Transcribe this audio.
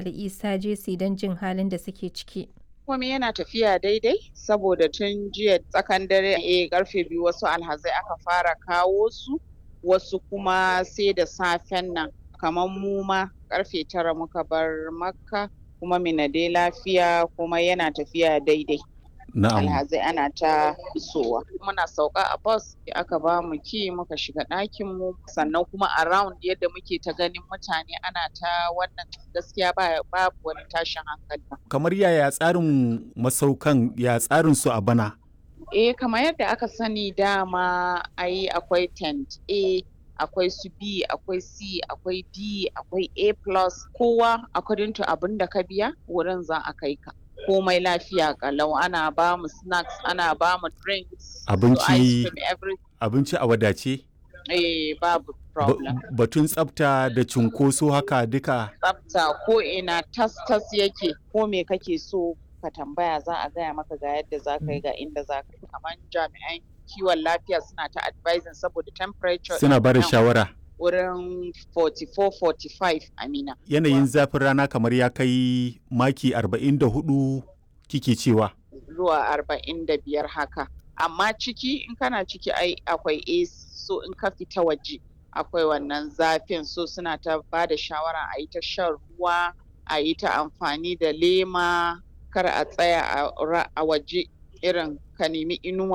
Ali Isa Jesi don jin halin da suke ciki. komai yana tafiya daidai saboda tun jiya tsakan dare eh karfe biyu wasu alhazai aka fara kawo su wasu kuma sai da safen nan kamar mu ma karfe tara muka bar makka kuma mina dai lafiya kuma yana tafiya daidai Na'am. alhazai ana ta isowa muna sauka a bus aka ba mu ki muka shiga ɗakin mu sannan kuma around yadda muke ta ganin mutane ana ta wannan gaskiya ba babu wani tashin hankali Kamar yaya tsarin masaukan ya tsarin su a bana? Eh kamar yadda aka sani dama ai akwai tent A akwai su B akwai C akwai D akwai A plus kowa according to abin da ka biya wurin za a kai ka komai lafiya kalau ana ba mu snacks ana ba mu drinks su Abinci- ice cream every Abinci a wadace? eh babu Ba- problem Batun tsafta da cunkoso haka duka tsafta ko ina tas tas yake ko me kake so ka tambaya za a gaya maka ga yadda za ka yi ga inda za ka yi kamar jami'an kiwon lafiya suna ta advising saboda temperature suna ba da nan shawara. wurin 44-45 amina Yanayin zafin rana kamar ya kai maki 44 kike cewa. zuwa 45 haka amma ciki in kana ciki ai akwai AC so in ka fita waje akwai wannan zafin so suna ta ba da shawara a yi ta shan ruwa a yi ta amfani da lema kar a tsaya a ra- a waje irin ka nemi inuwa